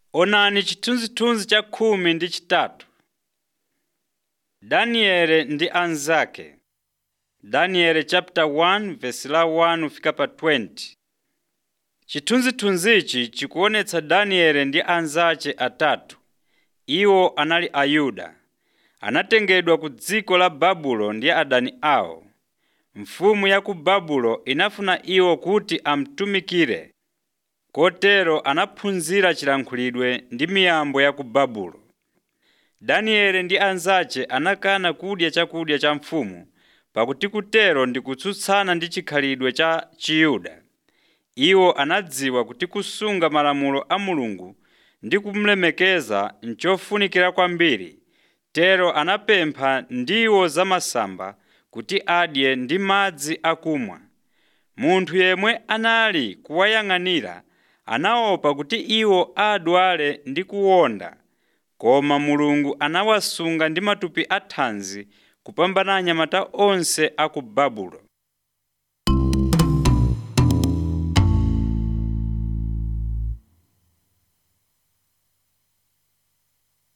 Onani chithunzithunzi cha khumi ndi chitatu. Danieli ndi anzake. Daniel chapter 1 verse la 1 fika pa 20. Chithunzithunzichi chikuonetsa Danieli ndi anzace atatu. Iwo anali Ayuda. Anatengedwa ku dziko la Babulo ndi adani awo. Mfumu ya ku Babulo inafuna iwo kuti amtumikire. Kotero anaphunzira chilankhulidwe ndi miyambo ya ku Babulo. Danieli ndi anzace anakana kudya chakudya cha mfumu pakuti kutero ndi kutsutsana ndi chikhalidwe cha Chiyuda. Iwo anadziwa kuti kusunga malamulo a Mulungu ndi kumulemekeza nchofunikira kwambiri, tero anapempha ndiwo zamasamba kuti adye ndi madzi akumwa. Munthu yemwe anali kuwayang'anira anaopa kuti iwo adwale ndi kuwonda, koma Mulungu anawasunga ndi matupi athanzi kupambana anyamata onse a ku Babulo.